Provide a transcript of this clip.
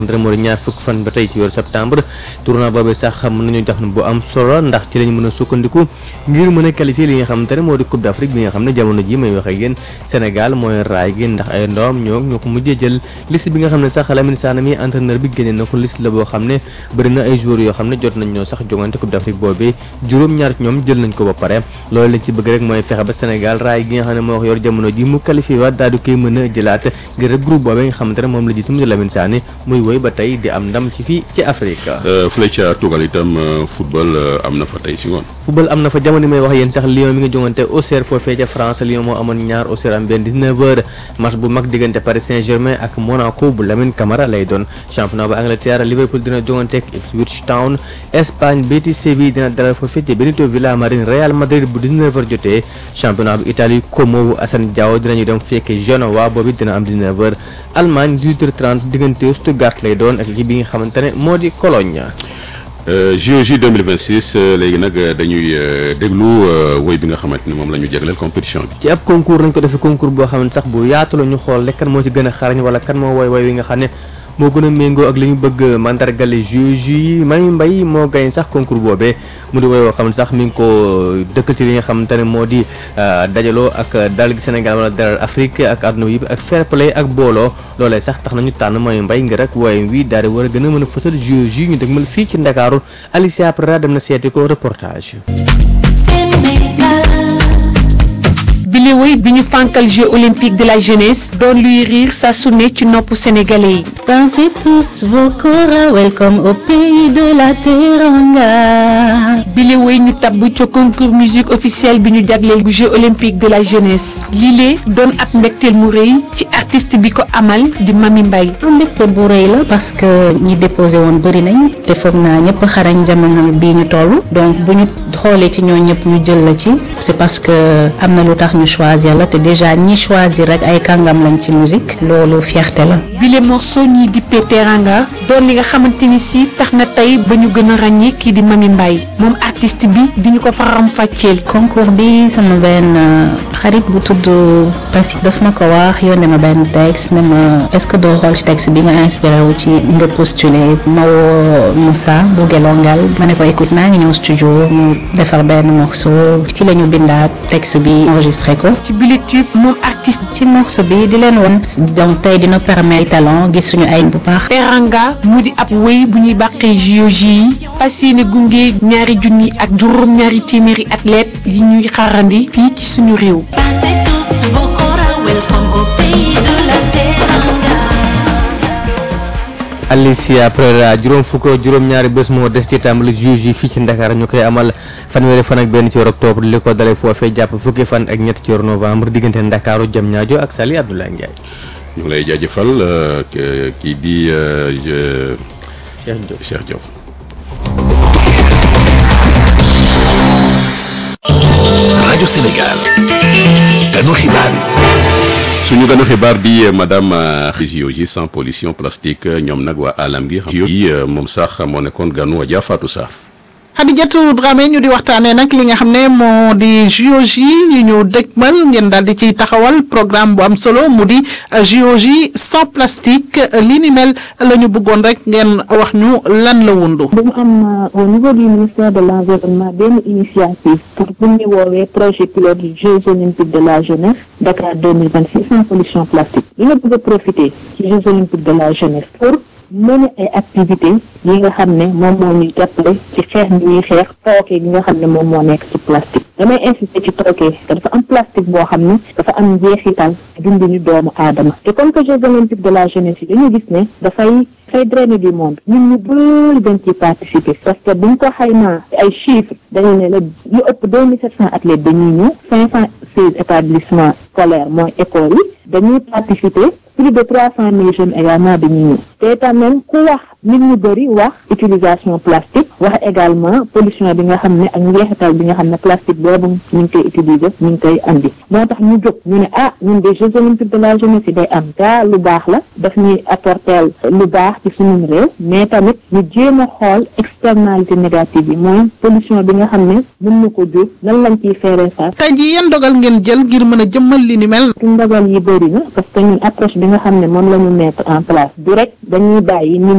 dara moo di ñaar fukk fan ba tey ci weeru septembre tournoi boobee sax mën nañu tax bu am solo ndax ci lañu mën a sukkandiku ngir mën a qualifier li nga xamante ne moo di coupe d'Afrique bi nga xam ne jamono ji may wax ak yéen Sénégal mooy raay gi ndax ay ndoom ñoo ñoo ko mujjee jël liste bi nga xam ne sax Lamine Sané mi entraîneur bi génne na ko liste la boo xam ne bëri na ay joueurs yoo xam ne jot nañ ñoo sax jongante coupe d'Afrique boobee juróom-ñaar ci ñoom jël nañ ko ba pare loolu lañ ci bëgg rek mooy fexe ba Sénégal raay gi nga xam ne moo wax yor jamono ji mu qualifié waat daal di koy mën a jëlaat ngir rek groupe boobee nga xamante ne moom la jiitu mu di Lamine Sané muy woy ba tey di am ndam ci fii ci Afrique fële ca tugal itam football am na fa tey si ngoon football am na fa jamono may wax yéen sax Lyon mi nga jongante Auxerre foofee ca France Lyon moo amoon ñaar Auxerre am benn 19h match bu mag diggante Paris Saint-Germain ak Monaco bu Lamine Camara lay doon championnat bu Angleterre Liverpool dina jongante ak Ipswich Town Espagne Betis Séville dina dalal foofee ca Benito Villamarín Real Madrid bu 19h jotee championnat bu Italie Como bu Assane Diao dinañu dem fekk Genoa boobu dina am 19h Allemagne 18h30 diggante Stuttgart lay doon ak équipe bi nga xamante ne moo di Cologne. JOJ 2026 léegi nag dañuy déglu woy bi nga xamante ni moom la ñu jagleel compétition bi. ci ab concours lañ ko defee concours boo xam ne sax bu yaatu la ñu xool rek kan moo ci gën a xarañ wala kan moo woy woy wi nga xam ne moo gën a méngoo ak li ñu bëgg mandargale JOJ yi may mbay moo gañ sax concours boobee mu di woy woo xam ne sax mi ngi ko dëkkal ci li nga xamante ne moo di dajaloo ak dal gi Sénégal wala dalal Afrique ak àdduna bi ak fair play ak booloo loolee sax tax nañu tànn mooy mbay ngir rek woy wi daal di war a gën a mën a fësal JOJ yi ñu dëgmal fii ci Ndakaaru Alicia Prera dem na seeti ko reportage. bile woy bi ñu fànkal Jeux olympiques de la jeunesse doon luy riir saa su ne ci noppu sénégalais yi. Dansez tous vos kora, welcome au pays de la Teranga. bile woy ñu tabb ca concours musique officielle bi ñu jagleel bu Jeux olympiques de la jeunesse lile doon ab mbégteel mu rëy ci artiste bi ko amal di Mami Mbaye. mbégte bu rëy la parce que ñi déposé woon bëri nañ te foog naa ñëpp xarañ jamono bii ñu toll donc bu ñu xoolee ci ñoo ñëpp ñu jël la ci c'est parce que am na lu tax ñu choisir la te déjà ñi choisir rek ay kàngam lañ ci musique loolu fierté la. bile morceau ñii di Teranga doon li nga xamante ni si tax na tey ba ñu gën a ràññee kii di Mami Mbaye moom artiste bi di ñu ko faram fàcceel. concours bi sama benn xarit bu tudd Passy daf ma ko wax yónnee ma benn texte ne ma est-ce que doo xool ci texte bi nga inspiré wu ci nga postuler ma woo Moussa bu Gelongal ma ne ko écoute naa ngi ñëw studio mu defar benn morceau ci la ñu bindaat texte bi enregistré ko. ci bile tube moom artiste. ci morceau bi di leen won donc tey dina permettre talent gis suñu ay bu baax. Teranga mu di ab wéy bu ñuy bàqee JOJ yi fas yéene gunge ñaari junni ak juróom ñaari téeméeri athlète yi ñuy xarandi fii ci suñu réew. Alicia Prera juróom fukk juróom-ñaari bés moo des ci tàmbali JOJ fii ci Ndakaar ñu koy amal fanweeri fan ak benn ci weeru octobre li ko dalee foofee jàpp fukki fan ak ñett ci weeru novembre diggante Ndakaaru Diamniadio ak Saly Abdoulaye Ndiaye. ñu ngi lay jaajëfal kii di Cheikh Diop Cheikh Diop. rajo Sénégal. ganu xibaar yi. suñu ganu xibaar di madame JOJ sans pollution plastique ñoom nag waa alam gi xam yi moom sax moo nekkoon ganu Adja Fatou Sarr. Khadijatou Dramé ñu di waxtaanee nag li nga xam ne moo di JOJ yi ñu dëgmal ngeen daal di ciy taxawal programme bu am solo mu di JOJ sans plastique li ni mel la ñu bëggoon rek ngeen wax ñu lan la wundu. dañu am au niveau du ministère de l'environnement benn initiative pour bu ñu woowee projet pilote du Jeux olympiques de la jeunesse Dakar 2026 sans pollution plastique dañoo bëgg a profiter ci Jeux olympiques de la jeunesse pour mën ay activités yi nga xam ne moom moo ñuy jàppale ci xeex bi ñuy xeex tooke gi nga xam ne moom moo nekk ci plastique damay insister ci tooke te dafa am plastique boo xam ne dafa am njeexital dundinu doomu aadama te comme que Jeux olympiques de la jeunesse yi dañu gis ne dafay dafay drainer du monde ñun ñu bëri dañ ciy participer parce que buñ ko xaymaa ay chiffres dañu ne la lu ëpp deux mille sept cent athlètes dañuy ñëw cinq cent seize établissements scolaires mooy écoles yi dañuy participer plus de trois cent mille jeunes également dañuy ñëw te tamit ku wax nit ñu bëri wax utilisation plastique wax également pollution bi nga xam ne ak njeexital bi nga xam ne plastique boobu ñu ngi koy utiliser ñu ngi koy andi moo tax ñu jóg ñu ne ah ñun des Jeux olympiques de la jeunesse yi day am gaa lu baax la daf ñuy apporter lu baax ci suñu réew mais tamit ñu jéem a xool externalité négative yi mooy pollution bi nga xam ne mën na ko jur lan lañ ciy feeree face tey jii yan dogal ngeen jël ngir mën a jëmmal li ni mel. ndogal yi bëri na parce que ñun approche bi nga xam ne moom la ñu mettre en place du rek dañuy bàyyi nit